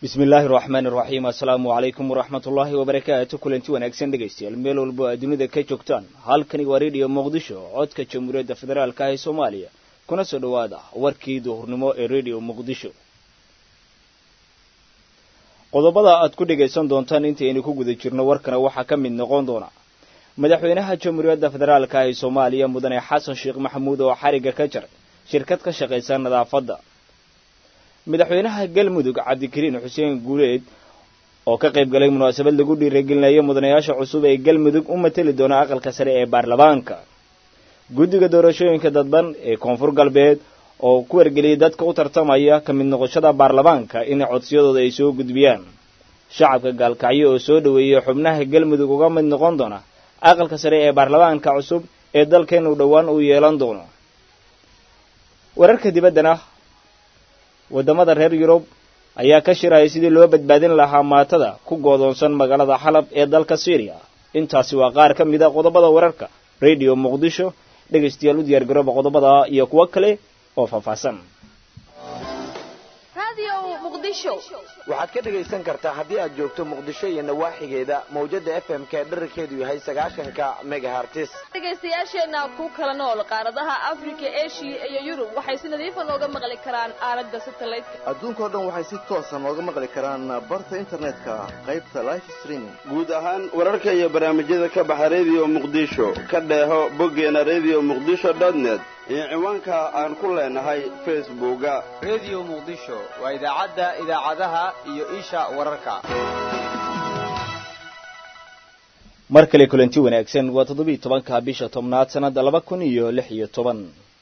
bismi illaahi raxmaani raxiim assalaamu calaykum waraxmat ullaahi wabarakaatu kulanti wanaagsan dhegaystayaal meel walbo aad dunida ka joogtaan halkani waa rediyo muqdisho codka jamhuuriyadda federaalka ee soomaaliya kuna soo dhowaada warkii duhurnimo ee rediyo muqdisho qodobada aad ku dhegaysan doontaan intaynu ku guda jirno warkana waxaa ka mid noqon doona madaxweynaha jamhuuriyadda federaalka ee soomaaliya mudane xasan sheekh maxamuud oo xariga ka jaray shirkad ka shaqaysa nadaafadda madaxweynaha galmudug cabdikariin xuseen guuleed oo ka qayb galay munaasabad lagu dhiiragelinayo mudanayaasha cusub ee galmudug u mateli doona aqalka sare ee baarlamaanka guddiga doorashooyinka dadban ee koonfur galbeed oo ku wargeliyay dadka u tartamaya ka mid noqoshada baarlamaanka in codsiyadooda ay soo gudbiyaan shacabka gaalkacyo oo soo dhoweeyay xubnaha galmudug uga mid noqon doona aqalka sare ee baarlamaanka cusub ee dalkeenu dhowaan uu yeelan doono wararka dibaddana waddamada reer yurub ayaa ka shiraya sidii loo badbaadin lahaa maatada ku goodoonsan magaalada xalab ee dalka syriya intaasi waa qaar ka mid a qodobada wararka radio muqdisho dhegaystayaal u diyaargarooba qodobada iyo kuwo kale oo faahfaahsan waxaad ka dhegaysan kartaa haddii aad joogto muqdisho iyo nawaaxigeeda mawjada f m ka dherarkeedu yahay sagaashanka megahartis dhegaystayaasheenna ku kala nool qaaradaha afrika eshiya iyo yurub waxay si nadiifa nooga maqli karaan aalada satelliteka adduunkao dhan waxay si toosa nooga maqli karaan barta internetka qaybta life streaming guud ahaan wararka iyo barnaamijyada ka baxa redio muqdisho ka dheeho boggeena redio muqdisho net iyo ciwaanka aan ku leenahay facebooka redio muqdisho waa idaacadda idaacadaha iyo isha wararka mar kale kulanti wanaagsan waa toddobiiy tobanka bisha tobnaad sannadda laba kun iyo lix iyo toban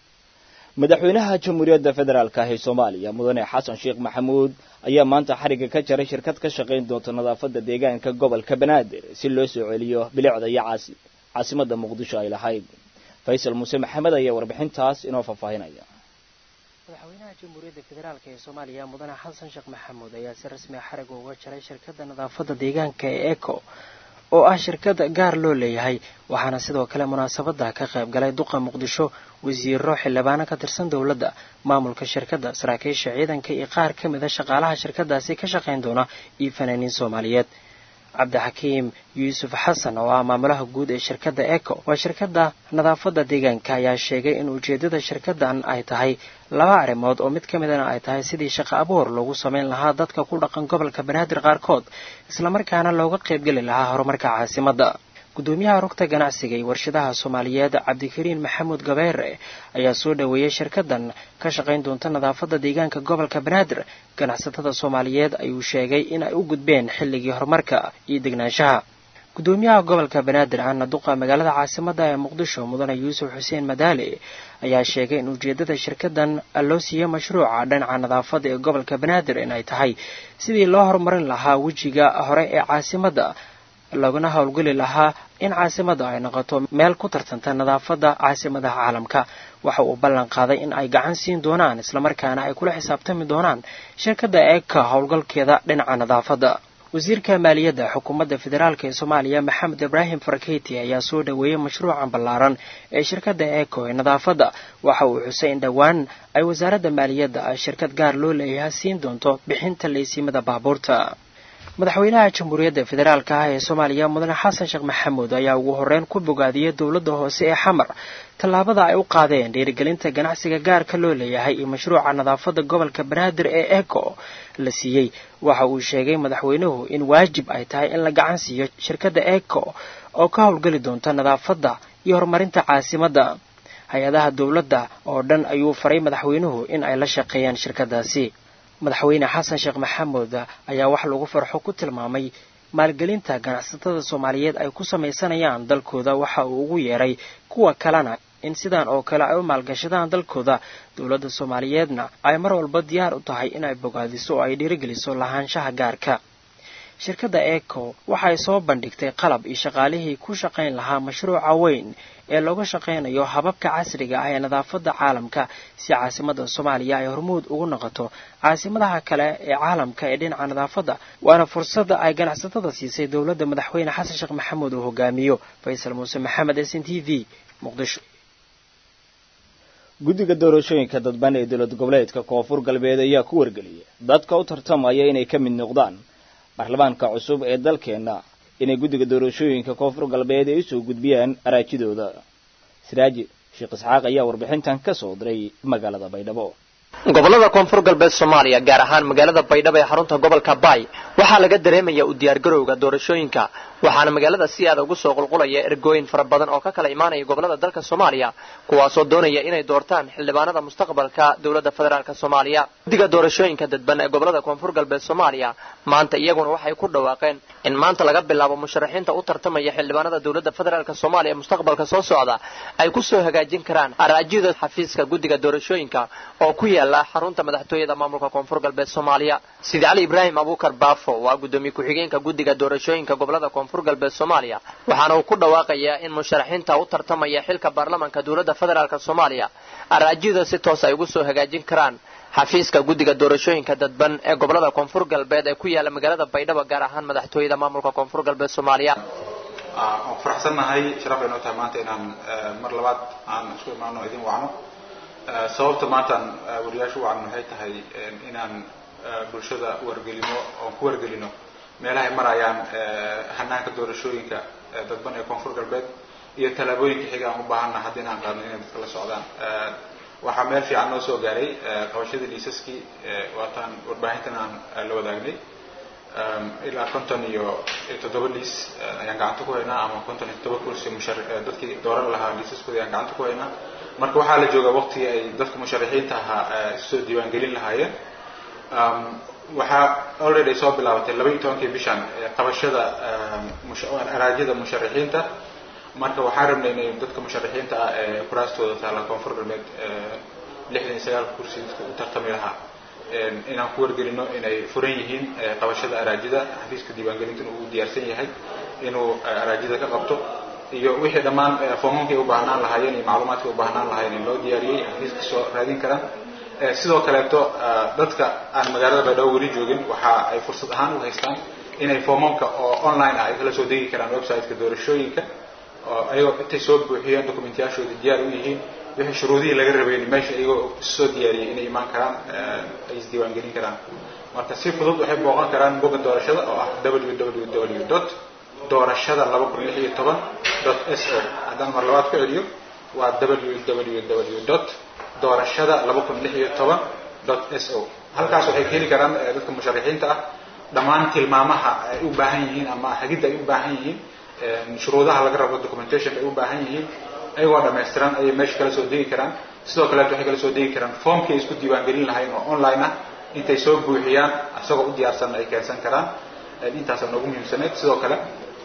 madaxweynaha jamhuuriyadda federaalka ah ee soomaaliya mudane xasan sheekh maxamuud ayaa maanta xariga ka jaray shirkad ka shaqayn doonta nadaafadda deegaanka gobolka banaadir si loo soo celiyo bilicda iyo caasimadda muqdisho ay lahayd faysal muuse maxamed ayaa warbixintaas inoo faahfaahinaya madaxweynaha jamhuuriyadda federaalk ee soomaaliya mudane xasan sheekh maxamuud ayaa si rasmi a xariga uga jaray shirkadda nadaafadda deegaanka ee eco oo ah shirkad gaar loo leeyahay waxaana sidoo kale munaasabada ka qayb galay duqa muqdisho wasiiro xildhibaano ka tirsan dowladda maamulka shirkadda saraakiisha ciidanka iyo qaar ka mid a shaqaalaha shirkadaasi ka shaqayn doona iyo fanaaniin soomaaliyeed cabdixakiim yuusuf xasan oo ah maamulaha guud ee shirkadda eco waa shirkadda nadaafadda deegaanka ayaa sheegay in ujeedada shirkaddan ay tahay laba arrimood oo mid ka midana ay tahay sidii shaqo abuur loogu samayn lahaa dadka ku dhaqan gobolka banaadir qaarkood islamarkaana looga qaybgeli lahaa horumarka caasimadda gudoomiyaha rugta ganacsiga iyo warshadaha soomaaliyeed cabdikariin maxamuud gabeere ayaa soo dhoweeyey shirkaddan ka shaqayn doonta nadaafadda deegaanka gobolka banaadir ganacsatada soomaaliyeed ayuu sheegay in ay u gudbeen xilligii horumarka iyo degnaanshaha gudoomiyaha gobolka banaadir ahna duqa magaalada caasimadda ee muqdisho mudane yuusuf xuseen madaale ayaa sheegay in ujeedada shirkaddan loo siiyey mashruuca dhinaca nadaafadda ee gobolka banaadir in ay tahay sidii loo horumarin lahaa wejiga hore ee caasimadda laguna howlgeli lahaa in caasimadda ay noqoto meel ku tartanta nadaafadda caasimadaha caalamka waxa uu ballan qaaday in ay gacan siin doonaan islamarkaana ay kula xisaabtami doonaan shirkadda eeka howlgalkeeda dhinaca nadaafadda wasiirka maaliyadda xukuumadda federaalk ee soomaaliya maxamed ibraahim faraketi ayaa soo dhoweeyey mashruucan ballaaran ee shirkadda eco ee nadaafadda waxa uu xusay in dhowaan ay wasaaradda maaliyadda ay shirkad gaar loo leeyahay siin doonto bixinta laysiimada baabuurta madaxweynaha jamhuuriyadda federaalk ah ee soomaaliya mudane xasan sheekh maxamuud ayaa ugu horreyn ku bogaadiyey dowladda hoose ee xamar tallaabada ay u qaadeen dhiirigelinta ganacsiga gaarka loo leeyahay iyo mashruuca nadaafadda gobolka banaadir ee eco la siiyey waxa uu sheegay madaxweynuhu in waajib ay tahay in la gacan siiyo shirkadda eco oo ka howlgeli doonta nadaafadda iyo horumarinta caasimadda hay-adaha dowladda oo dhan ayuu faray madaxweynuhu in ay la shaqeeyaan shirkadaasi madaxweyne xasan sheekh maxamuud ayaa wax lagu farxo ku tilmaamay maalgelinta ganacsatada soomaaliyeed ay ku samaysanayaan dalkooda waxa uu ugu yeeray kuwa kalena in sidan oo kale ay u maalgashadaan dalkooda dowladda soomaaliyeedna ay mar walba diyaar u tahay inay bogaadiso oo ay dhiirigeliso lahaanshaha gaarka shirkadda eco waxay soo bandhigtay qalab iyo shaqaalihii ku shaqayn lahaa mashruuca weyn ee looga shaqaynayo hababka casriga ah ee nadaafadda caalamka si caasimadda soomaaliya ay hormuud ugu noqoto caasimadaha kale ee caalamka ee dhinaca nadaafadda waana fursadda ay ganacsatada siisay dowladda madaxweyne xasan sheekh maxamuud uu hogaamiyo faysal muuse maxamed s n t v muqdisho guddiga doorashooyinka dadban ee dowlad goboleedka koonfur galbeed ayaa ku wargeliyay dadka u tartamaya inay ka mid noqdaan baarlamaanka cusub ee dalkeenna inay guddiga doorashooyinka koonfur galbeed ay usoo gudbiyaan araajidooda siraaji sheekh isxaaq ayaa warbixintan ka soo diray magaalada baydhabo gobolada koonfur galbeed soomaaliya gaar ahaan magaalada baydhabo ee xarunta gobolka baay waxaa laga dareemaya u diyaargarowga doorashooyinka waxaana magaalada si aada ugu soo qulqulaya ergooyin fara badan oo ka kala imaanaya gobolada dalka soomaaliya kuwaasoo doonaya inay doortaan xildhibaanada mustaqbalka dowladda federaalk soomaaliya guddiga doorashooyinka dadban ee gobolada koonfur galbeed soomaaliya maanta iyaguna waxay ku dhawaaqeen in maanta laga bilaabo musharaxiinta u tartamaya xildhibaanada dowladda federaalk soomaaliya ee mustaqbalka soo socda ay ku soo hagaajin karaan araajida xafiiska guddiga doorashooyinka oo ku yaala xarunta madaxtooyada maamulka koonfur galbeed soomaaliya sidi cali ibraahim abuukar baafo waa guddoomiye ku-xigeenka guddiga doorashooyinka gobolada koonfur galbeed soomaaliya waxaana uu ku dhawaaqayaa in musharaxiinta u tartamaya xilka baarlamanka dowladda federaalk soomaaliya araajida si toos ay ugu soo hagaajin karaan xafiiska guddiga doorashooyinka dadban ee gobolada koonfur galbeed ee ku yaala magaalada baydhabo gaar ahaan madaxtooyada maamulka koonfur galbeed soomaaliya waan faraxsannahay sharaf ay noo tahay maanta inaan mar labaad aan isku imaano idin wacno sababta maantaan wariyaashu wacan waxay tahay inaan bulshada wargelino oon ku wargelino meelahay marayaan hanaanka doorashooyinka dadban ee koonfur galbeed iyo tallaabooyinka xiga aan u baahanna hadda inaan qaadno inay dadka la socdaan waxaa meel fiican noo soo gaaray qabashadii liisaskii waataan warbaahintan aan la wadaagnay ilaa konton iyo toddoba liis ayaan gacanta ku haynaa ama konton iyo toddoba kursi mushar dadkii dooran lahaa liisaskooda ayaan gacanta ku haynaa marka waxaa la joogaa waqtigii ay dadka musharaxiinta ahaa isoo diiwaangelin lahaayeen waxaa already ay soo bilaabatay laba iyo tobankii bishan qabashada araajyada musharaxiinta marka waxaan rabnay inay dadka musharaxiinta ah ee kuraastooda taala koonfur galbeed lixdan iyo sagaal kursi dadka u tartami lahaa inaan ku wargelino inay furan yihiin qabashada araajida xafiiska diiwaangelintana uu diyaarsan yahay inuu araajida ka qabto iyo wixii dhammaan foomamkay u baahnaan lahaayeen iyo macluumaadkay u baahnaan lahaayeen in loo diyaariyey xafiiska soo raadin karaan sidoo kaleeto dadka aan magaalada baydhabo weli joogin waxa ay fursad ahaan u haystaan inay foomamka oo online ah ay kala soo degi karaan websiteka doorashooyinka oo ayagoo intay soo buuxiyeen documentyaashooda diyaar u yihiin wixii shuruudihii laga rabeyn meesha iyagoo soo diyaariyey inay imaan karaan ay isdiiwaangelin karaan marka si fudud waxay booqan karaan bogga doorashada oo ah www dot doorashada laba kun lix iyo toban dot s o haddaan mar labaad ku celiyo waa www dot doorashada laba kun lix iyo toban dot s o halkaas waxay ka heli karaan dadka musharaxiinta ah dhammaan tilmaamaha ay u baahan yihiin ama hagidda ay u baahan yihiin shuruudaha laga rabo documentationka ay u baahan yihiin ayagoo dhamaystiran ayay meesha kala soo degi karaan sidoo kaleeto waxay kala soo degi karaan formkii ay isku diiwaangelin lahayn oo online ah intay soo buuxiyaan isagoo u diyaarsanna ay keensan karaan intaasaa noogu muhiimsaneyd sidoo kale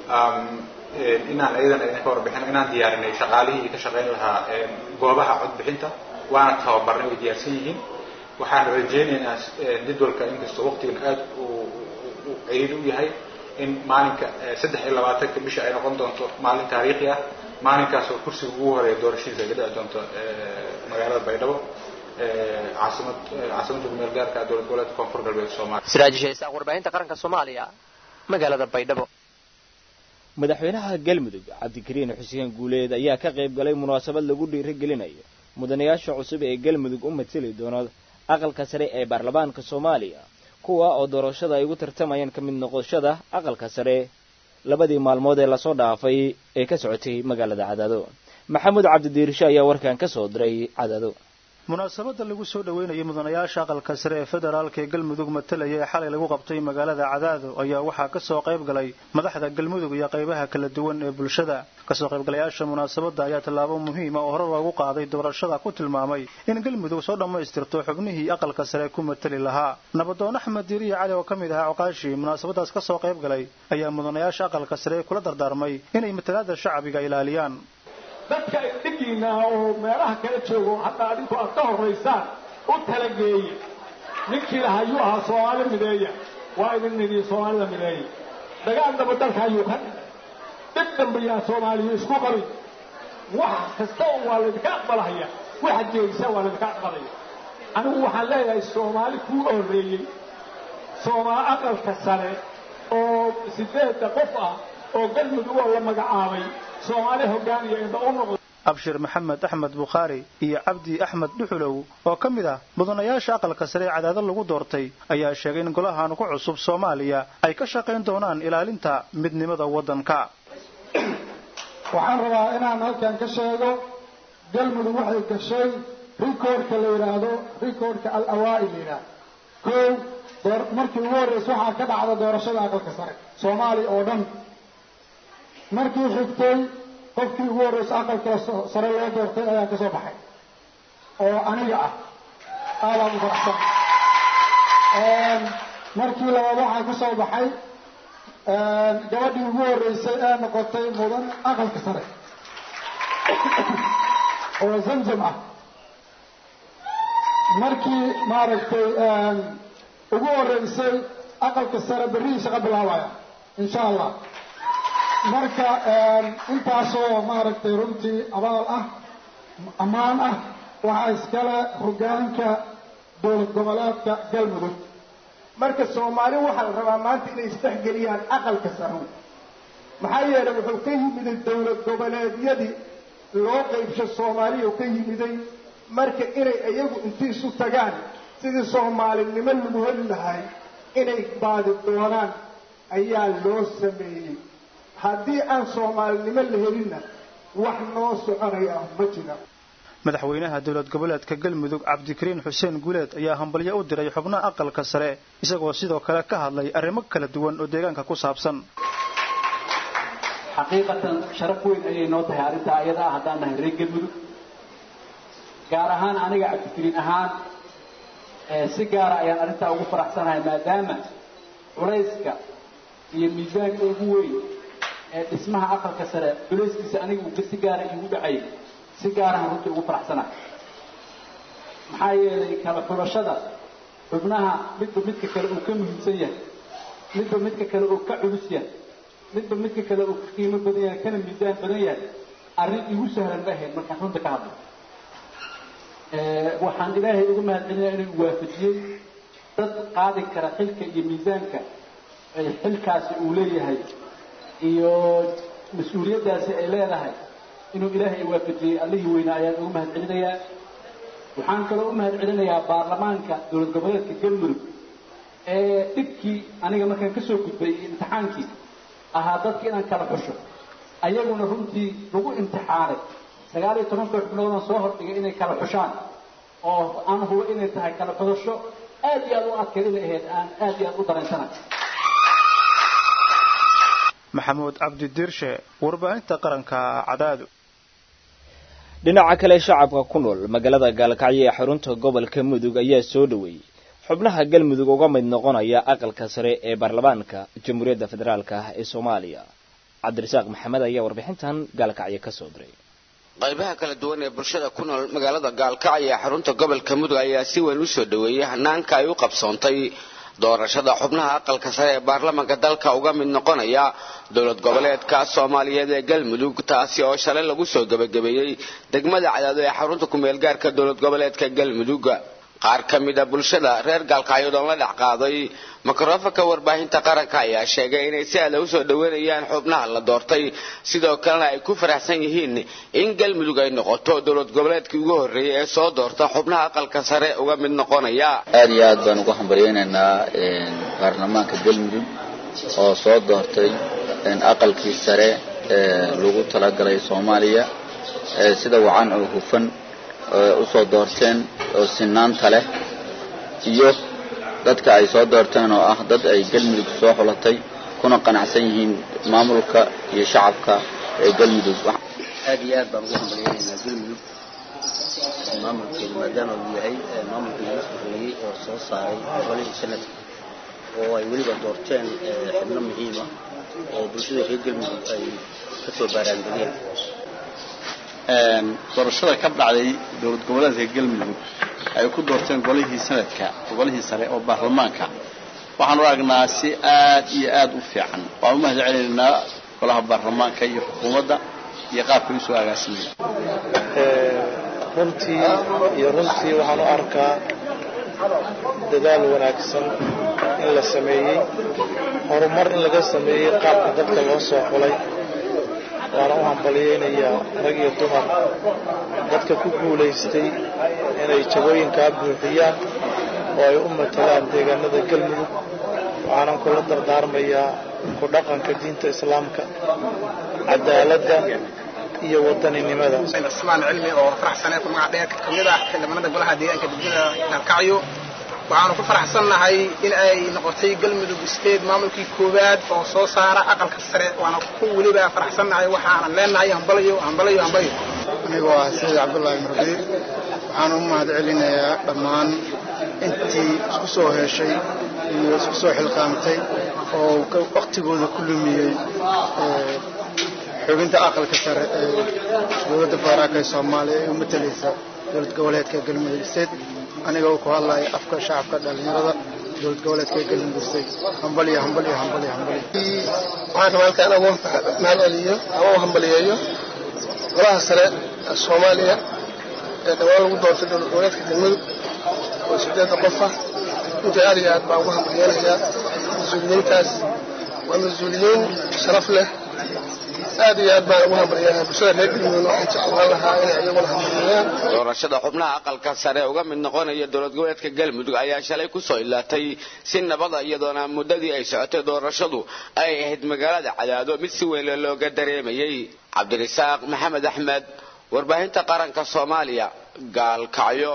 inaan ayadana idinka warbixino inaan diyaarinay shaqaalihii ka shaqayn lahaa goobaha codbixinta waana tababarnay way diyaarsan yihiin waxaan rajaynaynaa jadwalka inkastoo waqtigan aad u ciriiri u yahay in maalinka saddex iyo labaatanka bisha ay noqon doonto maalin taariikhi ah maalinkaas oo kursiga ugu horeeya doorashadiisa ay ka dhici doonto magaalada baydhabo caasimad caasimadda kumeel gaarka dowlad goboleedka koonfur galbeed soomaaliya siraajisha isaaq warbaahinta qaranka soomaaliya magaalada baydhabo madaxweynaha galmudug cabdikariin xuseen guuleed ayaa ka qayb galay munaasabad lagu dhiirigelinayo mudanayaasha cusub ee galmudug u mateli doona aqalka sare ee baarlamaanka soomaaliya kuwa oo doorashada ay ugu tartamayaan ka mid noqoshada aqalka sare labadii maalmood ee lasoo dhaafay ee ka socotay magaalada cadaado maxamuud cabdidiirisho ayaa warkan ka soo diray cadaado munaasabadda lagu soo dhoweynayay mudanayaasha aqalka sare ee federaalka ee galmudug matalaya ee xalay lagu qabtay magaalada cadaado ayaa waxaa kasoo qayb galay madaxda galmudug iyo qaybaha kala duwan ee bulshada kasoo qaybgalayaasha munaasabadda ayaa tallaabo muhiima oo hore loogu qaaday doorashada ku tilmaamay in galmudug soo dhammaystirto xubnihii aqalka sare ku matali lahaa nabadoon axmed diiriya cali oo ka mid ahaa coqaashii munaasabadaas kasoo qayb galay ayaa mudanayaasha aqalka sare kula dardaarmay inay matalaada shacbiga ilaaliyaan dadka idhigiina oo meelaha kala joogo hadda adinku aad ka horaysaan u talageeye ninkii laha ayuu ahaa soomaali mideeya waa idin nidhi soomaalida mideeya dagaal daba dalka ayuu ka dhigay dhib dambiyaa soomaaliya isku qabin wax kasta oo waa laydinka aqbalahaya waxaad jeegisa waa laydinka aqbalaya anigu waxaan leeyahay soomaali kuu horreeyey soomaali aqalka sare oo sideedda qof ah oo galmudug oo la magacaabay soomaali hogaaniya indha u noqday abshir maxamed axmed bukhaari iyo cabdi axmed dhuxulow oo ka mid ah mudanayaasha aqalka sare ee cadaado lagu doortay ayaa sheegay in golahan ku cusub soomaaliya ay ka shaqayn doonaan ilaalinta midnimada waddanka waxaan rabaa inaan halkan ka sheego galmudug waxay gashay rikoorka la yidhaahdo rikoorka al awaa'il la yidhaahdo kow door markii ugu horreysa waxaa ka dhacda doorashada aqalka sare soomaaliya oo dhan markii xigtay qofkii ugu horreysa aqalka sare loo doortay ayaa ka soo baxay oo aniga ah aadaan u faraxsan markii labaad waxaa ka soo baxay gabadhii ugu horreysay ee noqotay mudan aqalka sare oo zamzam ah markii maaragtay ugu horreysay aqalka sare berrihii shaqo bilaabaya insha allah marka intaasoo maaragtay runtii abaal ah ammaan ah waxaa iskale hogaanka dowlad goboleedka galmudug marka soomaali waxaa la rabaa maanta inay isdhexgeliyaan aqalka sare maxaa yeelay wuxuu ka yimiday dowlad goboleedyadii loo qaybsho soomaaliya ka yimiday marka inay iyagu intii isu tagaan sidii soomaalinimo lagu heli lahay inay baadi doonaan ayaa loo sameeyey haddii aan soomaalinimo la helinna wax noo soconaya ma jira madaxweynaha dowlad goboleedka galmudug cabdikariin xuseen guuleed ayaa hambalyo u diray xubnaha aqalka sare isagoo sidoo kale ka hadlay arrimo kala duwan oo deegaanka ku saabsan xaqiiqatan sharaf weyn ayay noo tahay arrintaa ayada ah haddaan nahay reer galmudug gaar ahaan aniga cabdikariin ahaan si gaara ayaan arrintaa ugu faraxsanahay maadaama culayska iyo miisaanka ugu weyn ee dhismaha aqalka sare culayskiisa aniga uu si gaara iigu dhacay si gaarahan runtii ugu faraxsanahay maxaa yeelay kala xulashada xubnaha midba midka kale uu ka muhiimsan yahay midba midka kale uu ka culus yahay midba midka kale uu ka qiimo badan yahay kana miisaan badan yahay arrin igu sahlan ma ahayd markaan runta ka hadlo waxaan ilaahay uga mahadcelinayaa inuu waafajiyey dad qaadi kara xilka iyo miisaanka ay xilkaasi uu leeyahay iyo mas-uuliyaddaasi ay leedahay inuu ilaahay waafajiyey allihii weynaa ayaan ugu mahad celinayaa waxaan kaloo u mahad celinayaa baarlamaanka dowlad goboleedka galmudug ee dhibkii aniga markaan ka soo gudbay imtixaankii ahaa dadka inaan kala xusho ayaguna runtii lagu imtixaanay sagaal iyo tobanka xubnoodan soo hordhigay inay kala xushaan oo aan hubo inay tahay kala xudasho aad iyo aad u adkay inay ahayd aan aad iyo aad u dareensanahay maxamuud cabdi diirshe warbaahinta qaranka cadaado dhinaca kale shacabka ku nool magaalada gaalkacyo ee xarunta gobolka mudug ayaa soo dhoweeyey xubnaha galmudug uga mid noqonaya aqalka sare ee baarlamaanka jamhuuriyadda federaalk ah ee soomaaliya cabdirasaaq maxamed ayaa warbixintan gaalkacyo ka soo diray qaybaha kala duwan ee bulshada ku nool magaalada gaalkacyo ee xarunta gobolka mudug ayaa si weyn u soo dhoweeyey hanaanka ay u qabsoontay doorashada xubnaha aqalka sare ee baarlamaanka dalka uga mid noqonaya dowlad goboleedka soomaaliyeed ee galmudug taasi oo shalay lagu soo gebagabeeyey degmada cadaado ee xarunta kumeel gaarka dowlad goboleedka galmudug qaar ka mid a bulshada reer gaalkacyood oon la dhex qaaday mikrofonka warbaahinta qaranka ayaa sheegay inay si aada usoo dhoweynayaan xubnaha la doortay sidoo kalena ay ku faraxsan yihiin in galmudug ay noqoto dowlad goboleedkii ugu horreeyay ee soo doorta xubnaha aqalka sare uga mid noqonaya aad iyo aad baan ugu hambalyaynaynaa baarlamaanka galmudug oo soo doortay aqalkii sare ee lagu talagalay soomaaliya sida wacan oo hufan usoo doorteen oo sinaanta leh iyo dadka ay soo doorteen oo ah dad ay galmudug soo xulatay kuna qanacsan yihiin maamulka iyo shacabka ee galmudug aad iyo aad baan ugu hambalyaynaynaa galmudug maamulkeedu maadaama uu yahay maamulkii laga soo horreeyey oo soo saaray gobolihii sanadka oo ay weliba doorteen xubno muhiima oo bulshada reer galmudug ay ka soo baaraandegeen doorashada ka dhacday dowlad goboleedka galmudug ay ku doorteen golihii sanadka golihii sare oo baarlamaanka waxaan u aragnaa si aad iyo aad u fiican waan u mahad celinaynaa golaha baarlamaanka iyo xukuumadda iyo qaabka usoo agaasimaya runtii iyo runtii waxaan u arkaa dadaal wanaagsan in la sameeyey horumar in laga sameeyey qaabka dadka loo soo xulay waana u hambalyeynayaa rag iyo dumar dadka ku guulaystay inay jagooyinkaa buuxiyaan oo ay u matalaan deegaanada galmudug waxaanan kula dardaarmayaa ku dhaqanka diinta islaamka cadaaladda iyo wadaninimada cusmaan cilmi oo faraxsaneed ku magac dheer ka mid ah xildhibaanada golaha deegaanka degmada galkacyo waxaanu ku faraxsannahay in ay noqotay galmudug state maamulkii koowaad oo soo saara aqalka sare waana ku weliba faraxsannahay waxaanan leenahay hambalayo hambalayo hambalayo anigoo ah sayid cabdullaahi marbi waxaan u mahad celinayaa dhammaan intii isku soo heshay iyo isku soo xilqaamtay oo waktigooda ku lumiyey xubinta aqalka sare ee dowladda federaalka ee soomaaliya ee u matalaysa dowlad goboleedka galmudug state aniga uu ku hadlaya afka shacabka dhallinyarada dowlad goboleedka galmudug state hambaliyo hambaliyo hambaliyo hambaliyo waxaan rabaa halkaan ugu mahad celiyo ama u hambaliyeeyo golaha sare ee soomaaliya ee dhawaan lagu doortay dowlad goboleedka galmudug oo sideedda qof ah intii aad iyo aad baan ugu hambaliyeynayaa mas-uuliyiintaas waa mas-uuliyiin sharaf leh aad iyo aad baan ugu hambaliyeynayaa bulshada reer galmudug waxaan jeclaan lahaa inay iyaguna hambaliyeyaan doorashada xubnaha aqalka sare uga mid noqonaya dowlad goboleedka galmudug ayaa shalay kusoo ilaatay si nabada iyadoona muddadii ay socotay doorashadu ay ahayd magaalada cadaado mid si weyn looga dareemayay cabdirasaaq maxamed axmed warbaahinta qaranka soomaaliya gaalkacyo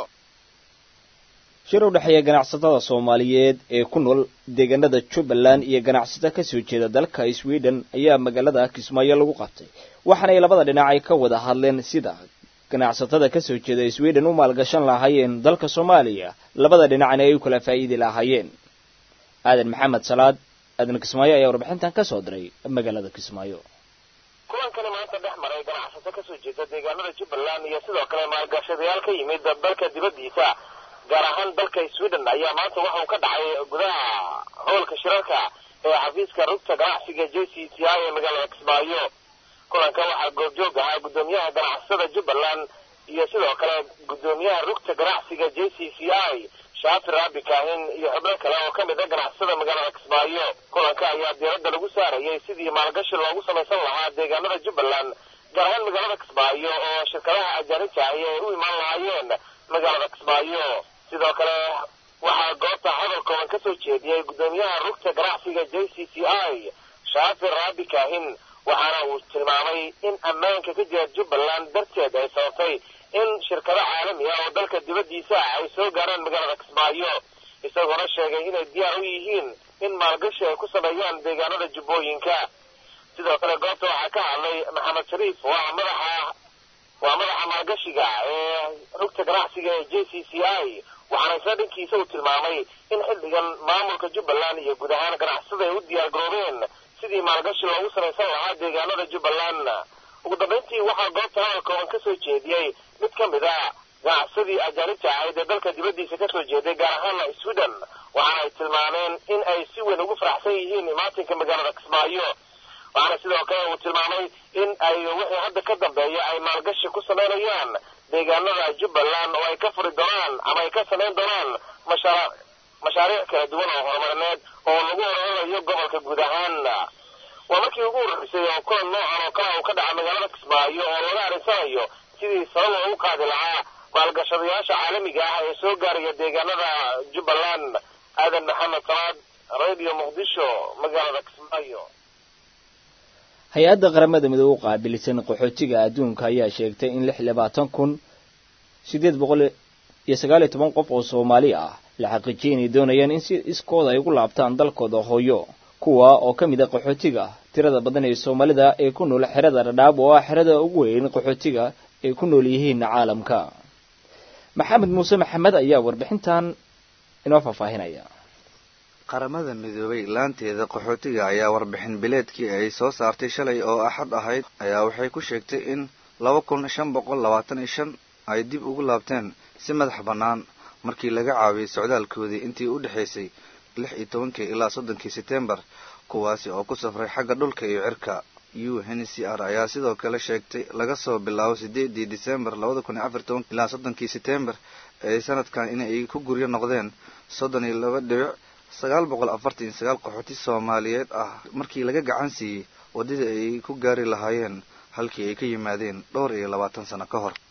shir u dhexeeya ganacsatada soomaaliyeed ee ku nool deegaanada jubbaland iyo ganacsato ka soo jeeda dalka sweden ayaa magaalada kismaayo lagu qabtay waxaanay labada dhinac ay ka wada hadleen sida ganacsatada ka soo jeeda sweden u maalgashan lahaayeen dalka soomaaliya labada dhinacna ay u kala faa'iidi lahaayeen aadan maxamed salaad aadan kismaayo ayaa warbixintan ka soo diray magaalada kismaayo kulankani maanta dhex maray ganacsato ka soo jeeda deegaanada jubbaland iyo sidoo kale maalgashadayaal ka yimid dalka dibaddiisa gaar ahaan dalka sweden ayaa maanta waxa uu ka dhacay gudaha hoolka shirarka ee xafiiska rugta ganacsiga j c c i ee magaalada kismaayo kulanka waxaa goobjoog ahaa guddoomiyaha ganacsatada jubbaland iyo sidoo kale guddoomiyaha rugta ganacsiga j c c i shaafir abi kaahin iyo xubno kale oo ka mid a ganacsatada magaalada kismaayo kulanka ayaa diiradda lagu saarayay sidii maalgashi loogu samaysan lahaa deegaanada jubbaland gaar ahaan magaalada kismaayo oo shirkadaha ajaanibta ahi ay u imaan lahaayeen magaalada kismaayo sidoo kale waxaa goobta hadal kooban ka soo jeediyey guddoomiyaha rugta ganacsiga j c c i shaafir raabi kaahin waxaana uu tilmaamay in ammaanka ka jira jubbaland darteed ay sababtay in shirkado caalami ah oo dalka dibaddiisa ah ay soo gaaraan magaalada kismaayo isagoona sheegay inay diyaar u yihiin in maalgashi ay ku sameeyaan deegaanada jubbooyinka sidoo kale goobta waxaa ka hadlay maxamed shariif waa madaxa waa madaxa maalgashiga ee rugta ganacsiga ee j c c i waxaana isla dhankiisa uu tilmaamay in xilligan maamulka jubbaland iyo guud ahaan ganacsatada ay u diyaar garoobeen sidii maalgashi loogu samaysan lahaa deegaanada jubbaland ugu dambayntii waxaa goobta hadal kooban ka soo jeediyey mid ka mid a ganacsadii ajaanibta ahayd ee dalka dibaddiisa ka soo jeeday gaar ahaana sweden waxaana ay tilmaameen in ay si weyn ugu faraxsan yihiin imaatinka magaalada kismaayo waxaana sidoo kale uu tilmaamay in ay wixii hadda ka dambeeya ay maalgashi ku samaynayaan deegaanada jubbaland oo ay ka furi doonaan ama ay ka samayn doonaan mashaa mashaariic kala duwan oo horumarineed oo lagu horumarayo gobolka guud ahaan waa markii ugu horreysay oo kulan noocan oo kale uu ka dhaca magaalada kismaayo oo laga arinsanayo sidii sabab loogu qaadi lahaa maalgashadayaasha caalamiga ah ee soo gaaraya deegaanada jubbaland aadan maxamed salaad radio muqdisho magaalada kismaayo hay-adda qaramada midoobe u qaabilsan qaxootiga adduunka ayaa sheegtay in lix labaatan kun siddeed boqol iyo sagaal iyo toban qof oo soomaali ah la xaqiijiyay inay doonayaan in si iskooda ay ugu laabtaan dalkooda hooyo kuwa oo ka mid a qaxootiga tirada badan ee soomaalida ee ku nool xerada dhadhaab oo ah xerada ugu weyn qaxootiga ay ku nool yihiin caalamka maxamed muuse maxamed ayaa warbixintan inoo faahfaahinaya qaramada midoobay laanteeda qaxootiga ayaa warbixin bileedkii ay soo saartay shalay oo axad ahayd ayaa waxay ku sheegtay in laba kun shan boqol labaatan iyo shan ay dib ugu laabteen si madax bannaan markii laga caawiyey socdaalkoodii intii u dhexaysay lix iyo tobankii ilaa soddonkii setembar kuwaasi oo ku safray xagga dhulka iyo cirka u n c r ayaa sidoo kale sheegtay laga soo bilaabo sideedii disembar labada kun iyo afar toban ilaa soddonkii setembar ee sanadkan inay ku guryo noqdeen soddon iyo laba dhibic sagaal boqol afartan iyo sagaal qaxooti soomaaliyeed ah markii laga gacan siiyey waddadii ay ku gaari lahaayeen halkii ay ka yimaadeen dhowr iyo labaatan sano ka hor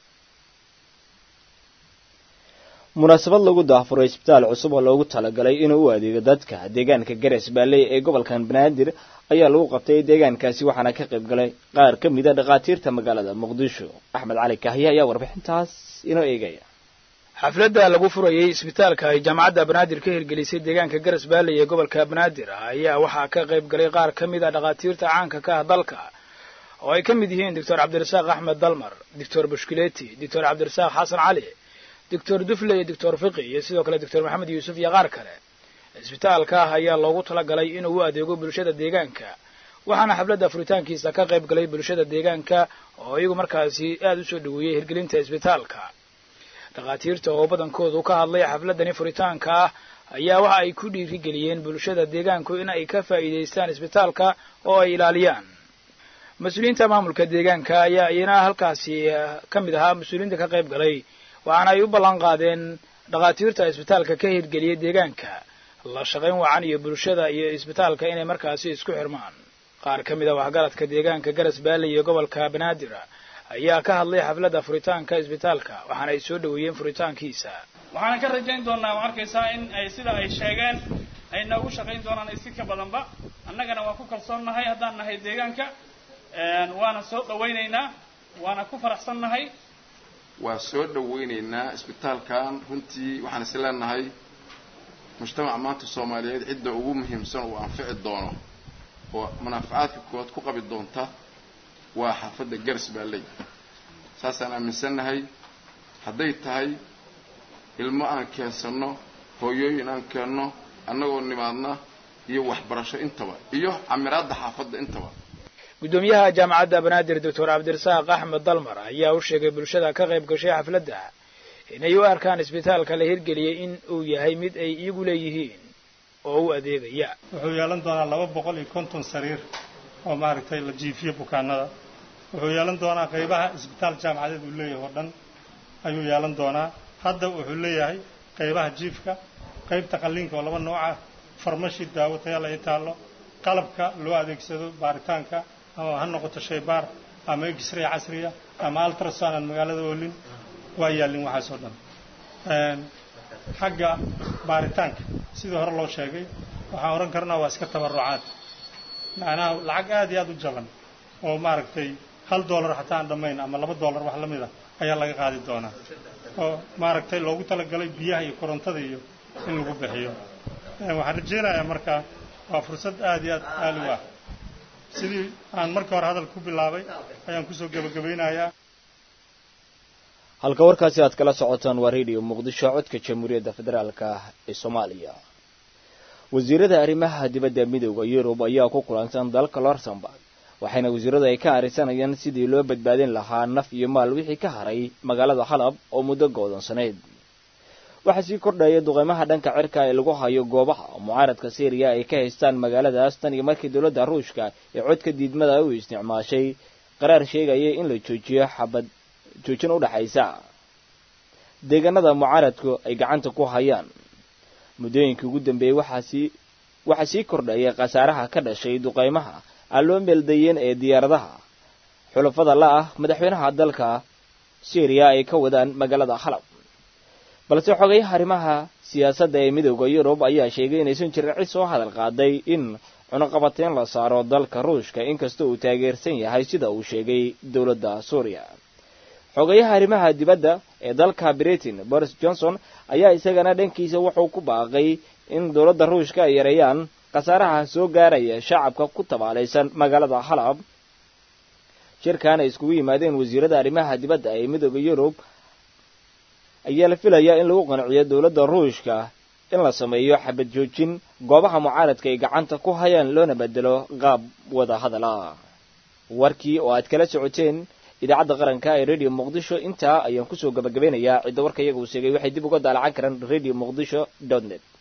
munaasabad lagu daafuray isbitaal cusub oo loogu talagalay inuu u adeego dadka deegaanka garas baalley ee gobolkan banaadir ayaa lagu qabtay deegaankaasi waxaana ka qayb galay qaar ka mida dhakhaatiirta magaalada muqdisho axmed cali kahya ayaa warbixintaas inoo eegaya xafladda lagu furayey isbitaalka ay jaamacadda banaadir ka hirgelisay deegaanka garas baalley ee gobolka banaadir ayaa waxaa ka qayb galay qaar ka mid a dhakhaatiirta caanka ka ah dalka oo ay ka mid yihiin doctor cabdirasaaq axmed dalmar doctor bushkileti doctor cabdirasaaq xasan cali doctor dufle iyo doctor fiqi iyo sidoo kale doctor maxamed yuusuf iyo qaar kale isbitaalka ah ayaa loogu talagalay inuu u adeego bulshada deegaanka waxaana xafladda furitaankiisa ka qayb galay bulshada deegaanka oo iyagu markaasi aada u soo dhaweeyey hirgelinta isbitaalka dhakhaatiirta oo badankoodu ka hadlay xafladdani furitaanka ah ayaa waxa ay ku dhiirigeliyeen bulshada deegaanku in ay ka faa'iidaystaan isbitaalka oo ay ilaaliyaan mas-uuliyiinta maamulka deegaanka ayaa iyana halkaasi ka mid ahaa mas-uuliyiinta ka qayb galay waxaana ay u ballan qaadeen dhakhaatiirta isbitaalka ka hirgeliyay deegaanka la shaqayn wacan iyo bulshada iyo isbitaalka inay markaasi isku xirmaan qaar ka mid a waxgaradka deegaanka garas baalley iyo gobolka banaadir ayaa ka hadlay xafladda furitaanka isbitaalka waxaana ay soo dhaweeyeen furitaankiisa waxaan ka rajayn doonaa ma arkaysaa in ay sida ay sheegeen ay noogu shaqayn doonaan isi ka badanba annagana waan ku kalsoonnahay haddaan nahay deegaanka waana soo dhawaynaynaa waana ku faraxsannahay waa soo dhawaynaynaa isbitaalkan runtii waxaan is leenahay mujtamaca maanta soomaaliyeed cidda ugu muhiimsan uu anfici doono oo munaafacaadka koowaad ku qabi doonta waa xaafadda garas baalley saasaan aaminsannahay hadday tahay ilmo aan keensanno hooyooyin aan keenno annagoo nimaadna iyo waxbarasho intaba iyo camiraadda xaafadda intaba guddoomiyaha jaamacadda banaadir doctor cabdirasaaq axmed dalmar ayaa u sheegay bulshada ka qayb gashay xafladda inay u arkaan isbitaalka la hirgeliyey in uu yahay mid ay iyagu leeyihiin oo u adeegaya wuxuu yeelan doonaa laba boqol iyo konton sariir oo maaragtay la jiifiyo bukaanada wuxuu yeelan doonaa qaybaha isbitaal jaamacadeed uu leeyahay oo dhan ayuu yeelan doonaa hadda wuxuu leeyahay qaybaha jiifka qaybta qalliinka oo laba nooc ah farmashi daawo tayala ay taallo qalabka loo adeegsado baaritaanka ama ha noqoto shaybaar ama x-ray casriya ama ultrasound aan magaalada oolin waa yaallin waxaas oo dhan xagga baaritaanka sidii hore loo sheegay waxaan odhan karnaa waa iska tabarucaad macnaha lacag aad iyo aad u jaban oo maaragtay hal dollar xataa aan dhammayn ama laba dollar wax la mid a ayaa laga qaadi doonaa oo maaragtay loogu talagalay biyaha iyo korontada iyo in lagu bixiyo waxaan rajaynayaa markaa waa fursad aad iyo aad qaali u ah sidii aan markii hore hadal ku bilaabay ayaan kusoo gebagabaynayaa halka warkaasi aad kala socotaan waa radio muqdisho codka jamhuuriyadda federaalka ah ee soomaaliya wasiirada arrimaha dibadda midooda yurub ayaa ku kulansan dalka luxemburg waxayna wasiiradu ay ka arisanayaan sidii loo badbaadin lahaa naf iyo maal wixii ka haray magaalada xalab oo muddo go'doonsaneyd waxaa sii kordhaya duqeymaha dhanka cirka ee lagu hayo goobaha mucaaradka syriya ay ka haystaan magaaladaas tan iyo markii dowladda ruushka ee codka diidmada u isticmaashay qaraar sheegaya in la joojiyo xabad joojin u dhaxaysa deegaanada mucaaradku ay gacanta ku hayaan muddooyinkii ugu dambeeyey waxaasii waxaa sii kordhaya khasaaraha ka dhashay duqeymaha aan loo meeldayeen ee diyaaradaha xulafada la ah madaxweynaha dalka syriya ay ka wadaan magaalada xalab balse xogayaha arrimaha siyaasadda ee midooda yurub ayaa sheegay inaysan jirin cid soo hadal qaaday in cunuqabateyn la saaro dalka ruushka inkasta uu taageersan yahay sida uu sheegay dowladda suuriya xogayaha arrimaha dibadda ee dalka britain boris johnson ayaa isagana dhankiisa wuxuu ku baaqay in dowladda ruushka ay yareeyaan khasaaraha soo gaaraya shacabka ku tabaalaysan magaalada xalab shirkan ay iskugu yimaadeen wasiirada arrimaha dibadda ee midooda yurub ayaa la filayaa in lagu qanciyo dowladda ruushka in la sameeyo xabad joojin goobaha mucaaradka ay gacanta ku hayaan loona bedelo qaab wada hadal ah warkii oo aad kala socoteen idaacadda qaranka ee radio muqdisho intaa ayaan kusoo gabagabeynayaa cidda warka iyaga uu sheegay waxay dib uga daalacan karaan radio muqdisho dot net